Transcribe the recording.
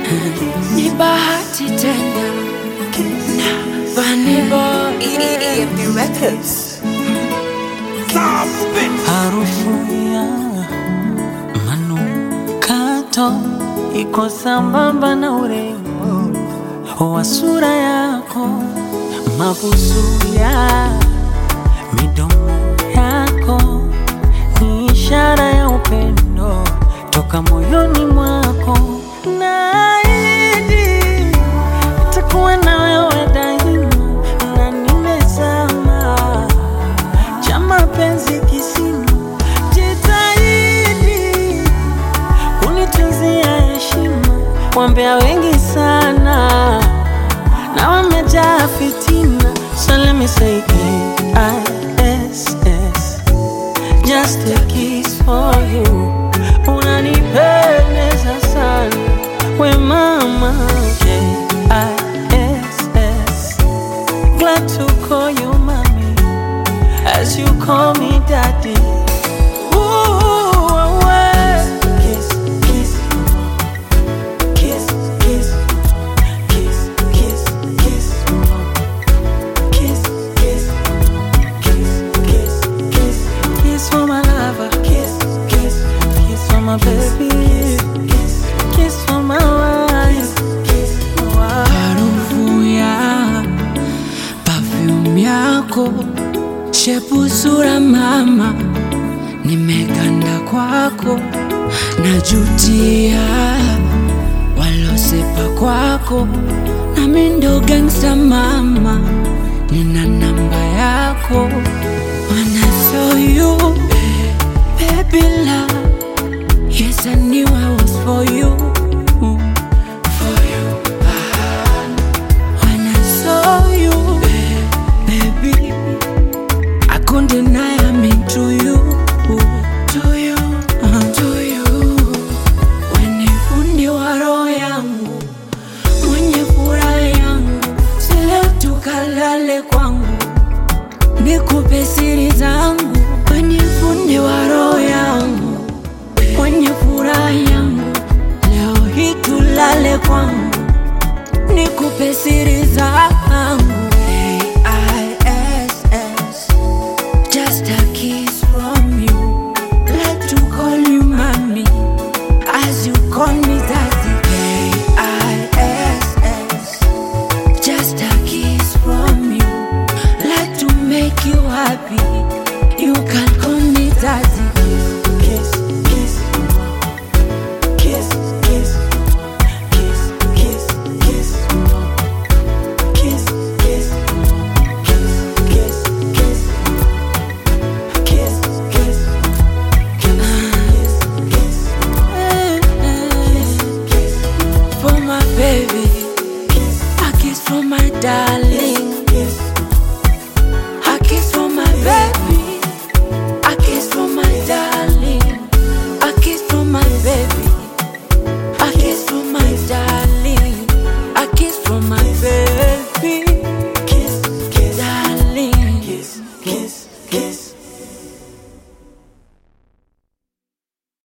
ni bahati tena na Vanny Boy EFD Records. Harufu ya manukato iko sambamba na urembo wa sura yako, mabusu ya midomo yako ni ishara ya upendo toka moyoni mwako. Naahidi nitakuwa na wewe daima, na nimezama cha mapenzi kisima, jitahidi unitunzia heshima. Wambea wengi sana na wamejaa fitina, so let me say K-I-S-S, just a kiss for you. Unanipendeza sana we mama, K-I-S-S, glad to call you mommy as you call me daddy. Ooh, away. Kiss, kiss, kiss, kiss, kiss, kiss, kiss, kiss, kiss, kiss, kiss, kiss, kiss for my lover. Kiss, kiss, kiss for my baby. Kiss, kiss for my wife. Kiss, wife. harufu ya perfume yako, shepu sura mama, nimeganda kwako, najutia walosepa kwako, nami ndo gangsta mama, nina namba yako, wanna show you baby love, yes I knew I was for you, for you. When I saw you, baby, I couldn't deny I'm into you, to you, to you. When you fundi wa roho yangu, mwenye furaha yangu, si leo tukalale kwangu, nikupe siri zangu. When you fundi wa roho yangu, mwenye furaha yangu, leo hii tulale kwangu nikupe siri zangu